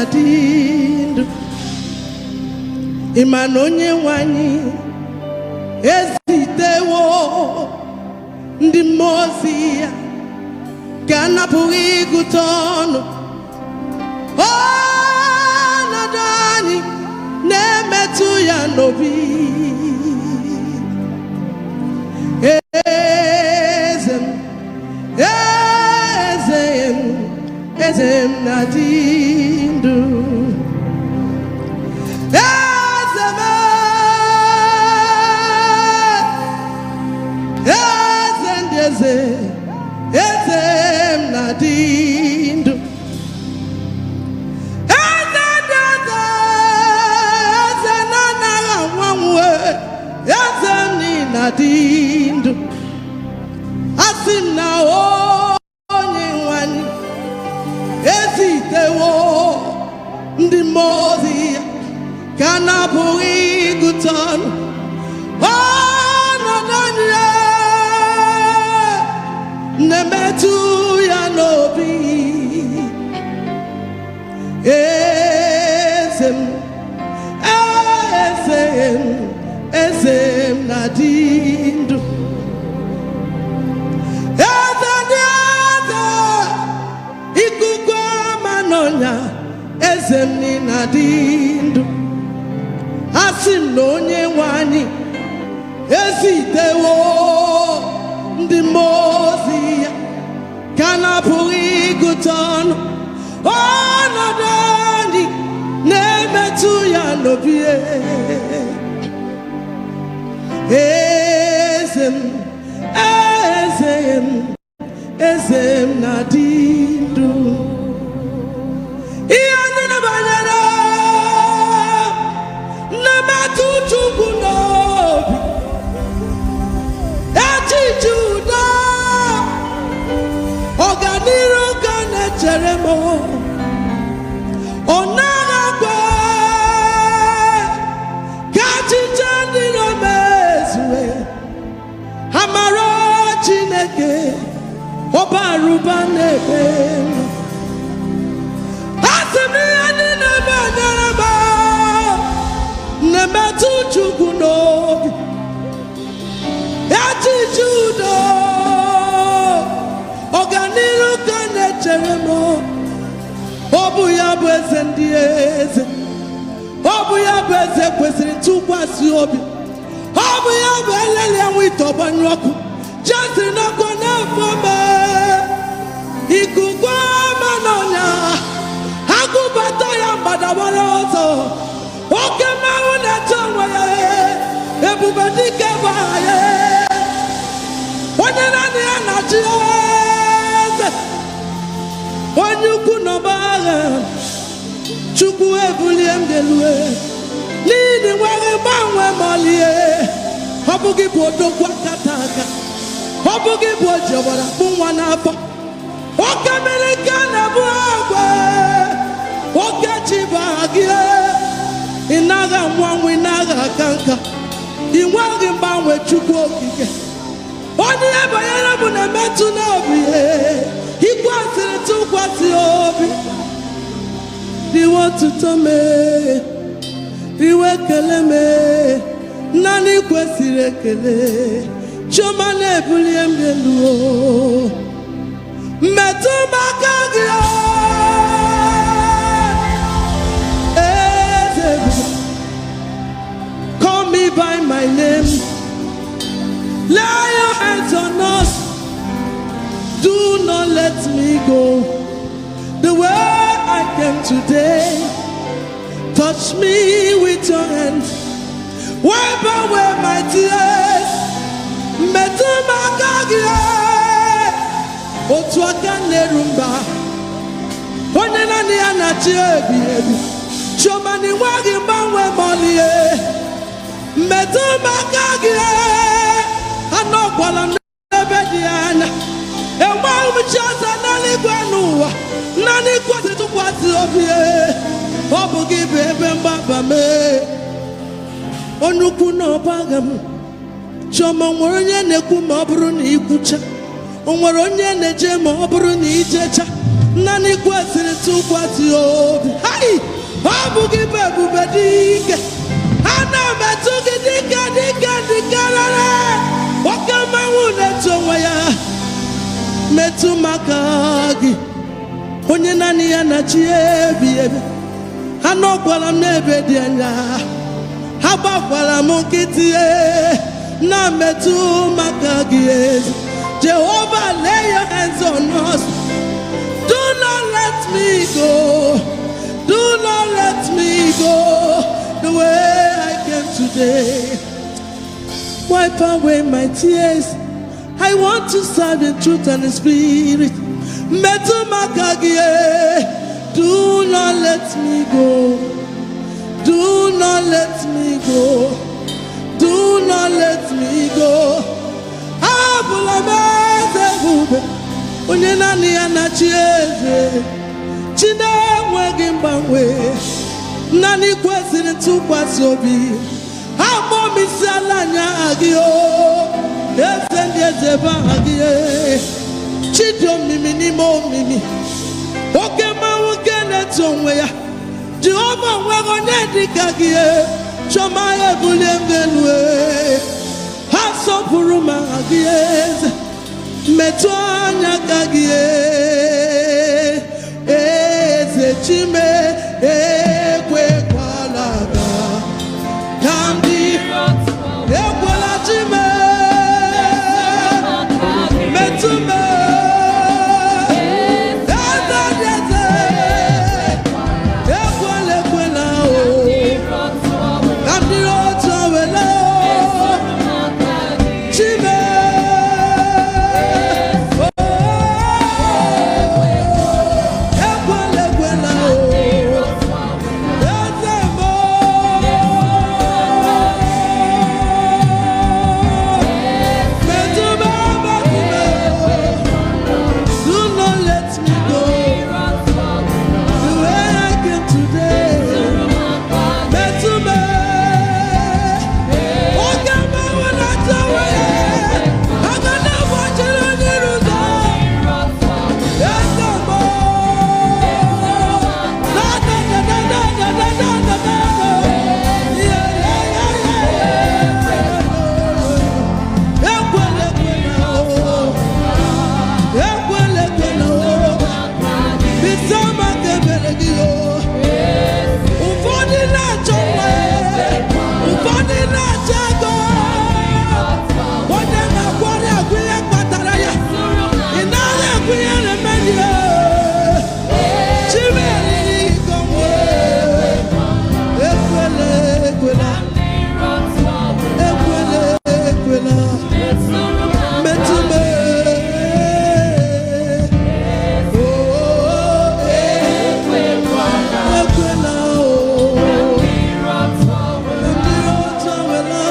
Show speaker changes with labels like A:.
A: na-adị ndụ ịma na onye nwe anyị ezitewo ndị mmụọ ozi ya ka a napụghị ịgụta ọnụ ọnọdụ anyị na-emetụ ya n'obi eze m eze m eze m na-adị ndụ eze m eze ndị eze eze m na-adị ndụ eze ndị eze eze na-anaghị anwa nwe eze m niile adị ndụ asị m na onye nwanyị ezitewo ndị mmụọ ozi ya ka a na-apụghị ịgụta ọnụ ọnọdụ anyị ya na-emetụ ya n'obi eze m eze m eze m na-adị ndụ eze ndị eze ikuku ama n'ọnya eze m niile adị ndụ asị m na onye nwe anyị ezitewo ndị mmụọ ozi ya ka a na-apụghị ịgụta ọnụ ọnọdụ anyị na-emetụ ya n'obi eze m eze m eze m na-adị ndụ ihe ndị na-banyere na-emetụ Chukwu n'obi echiche udo ọganiru ka na-echere m ọ naghị akwa ka echiche ndị na-emezue amara Chineke ọbarụba na-ebe asị m ihe ndị na-ebanyere m na-emetụ Chukwu n'obi echiche udo ọganiru ka na-echere m ọ bụ ya bụ eze ndị eze ọ bụ ya bụ eze kwesịrị ntụkwasị obi ọ bụ ya bụ eleli enwe ite ọgbanyụ ọkụ jesiri n'ọkụ na-afọ me ikuku ama n'ọnya agụbata ya mgbadawara ọzọ oke mmanwụ na-eche onwe ya ebube dike bụ aha ya onye naanị ya na-achị eze onye ukwu n'ọba agha chukwu ebulie m delue n'ihi nweghị gbanwe malie ọ bụghị bụ odogwu akata aka ọ bụghị bụ oji ọbara kpụ nwa n'afọ oke mmiri nke na-ebu agwa oke chi bụ aha gị ị naghị anwụ anwụ ị naghị aka nka ị nweghị mgbanwe chukwu okike onye ihe banyere m na-emetụ n'obi ikwesịrị tụkwasị obi riwe otuto mee riwe ekele mee naanị kwesịrị ekele chioma na-ebulie m elu o. mmetụ m aka gị o. eze ebube call me by my name lay your hands on us do not let me go the way I came today touch me with your hands wipe away my tears metụ m aka gị otu aka na-eru mba onye naanị ya na-achị ebi ebi chioma na ịnweghị mgbanwe ma ọlịe metụ m aka gị anọkwala m n'ebe dị anya enweghị m chi ọzọ n'eluigwe n'ụwa naanị kwesị tụkwasị obi ọ bụ gị bụ ebe mgbaba mee onye ukwu na ọba agha m chioma o nwere onye na-ekwu ma ọ bụrụ na ikwucha o nwere onye na-eje ma ọ bụrụ na ijecha naanị kwesịrị tụkwasị obi hai ọ bụ gị bụ ebube dị ike ana m etu gị dịka dịka dịka rara oke mmanwụ na-etu onwe ya metụ maka gị onye naanị ya na chi ebi ebi ha nọkwara m n'ebe dị anya ha gbakwara m nkịtị ee, na-metụ maka gị ezi Jehovah lay your hands on us do not let me go do not let me go the way I came today wipe away my tears. I want to serve in truth and in spirit. Metụ maka gị, eh, do not let me go. Do not let me go. Do not let me go. Abụla m eze ebube, onye naanị ya na-achị eze. Chi na-enweghị mgbanwe, naanị kwesịrị ntụkwasị obi. Agbọ m isi ala anya gị o, eze ndị eze bụ aha gị. Chi dị omimi n'ime omimi, oke mmanwụ nke na-eto onwe ya. Jehova nweghị onye dịka gị, chọma ya ebulie m elu. Ha sọpụrụ m aha gị eze, metụ anya ka gị eze chime ekwekwala ka ka ndị ekwela chime metụ m eze dị eze ekwela ekwela o ka ndị otu wele o chime ekwela ekwela o eze mo metụ m metụ m do not let me go the way I came today metụ m oge mmanwụ na-achọ onwe ya aga na-agbachiri n'iru ụzọ eze mo da da da da da da da da da da yeah yeah yeah yeah ekwela ekwela o ekwela ekwela o bisa maka ebere gị o ụfọdụ na-achọ nwa ụfọdụ na-achọ ego onye na-akwari agwụ ihe kpatara ya ị naghị agwụ ihe na-emeri ya chimeriri gọnwe ekwela ekwela ekwela ekwela metụ m oh, ekwela o ndị otu wela